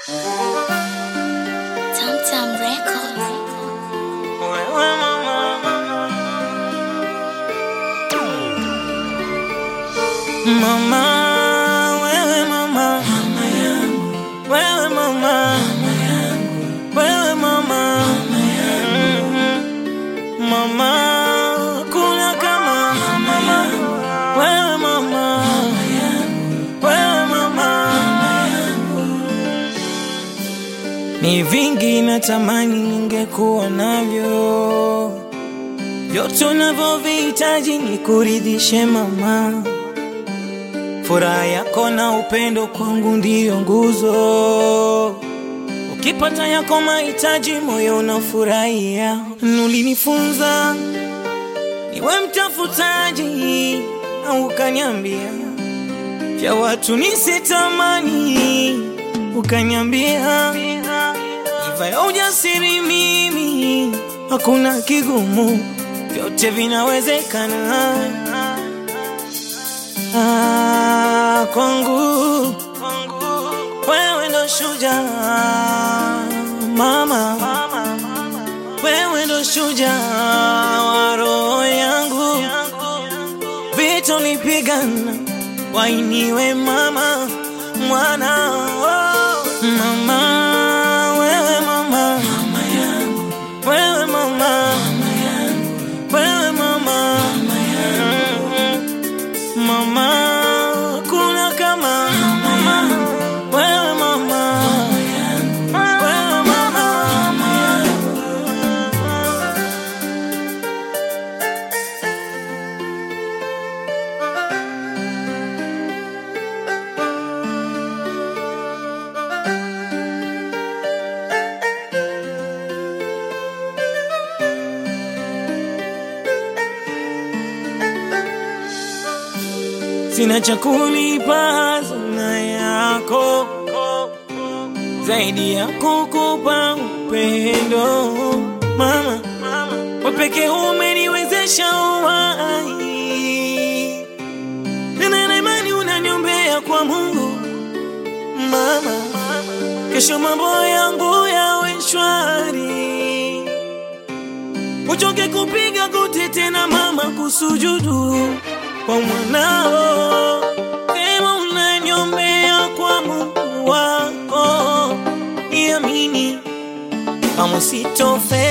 Tamtam Records. Wewe mama, mama, wewe mama, wewe mama, wewe mama, mama, kuna kama wewe mama, wewe mama, ni vingi natamani ningekuwa navyo, vyote unavyovihitaji ni kuridhishe mama. Furaha yako na upendo kwangu ndiyo nguzo. Ukipata yako mahitaji, moyo unafurahia. Ulinifunza niwe mtafutaji, na ukaniambia vya watu nisitamani, ukaniambia iva ya ujasiri mimi, hakuna kigumu, vyote vinawezekana. Ah, kwangu wewe ndo shujaa mama, wewe ndo shujaa wa roho yangu, vita ulipigana wainiwe mama, mwana oh. mama, wewe mama, wewe mama, wewe mama, mama, kuna kama wewe mama, wewe mama. Sina cha kulipa hazina yako zaidi ya kukupa upendo mama, wewe pekee umeniwezesha uhai, nina na imani unaniombea kwa Mungu mama, kesho mambo yangu yawe shwari, uchoke kupiga goti tena mama, kusujudu kwa mwanao, sema unaniombea kwa Mungu wako, niamini kama sitofeli.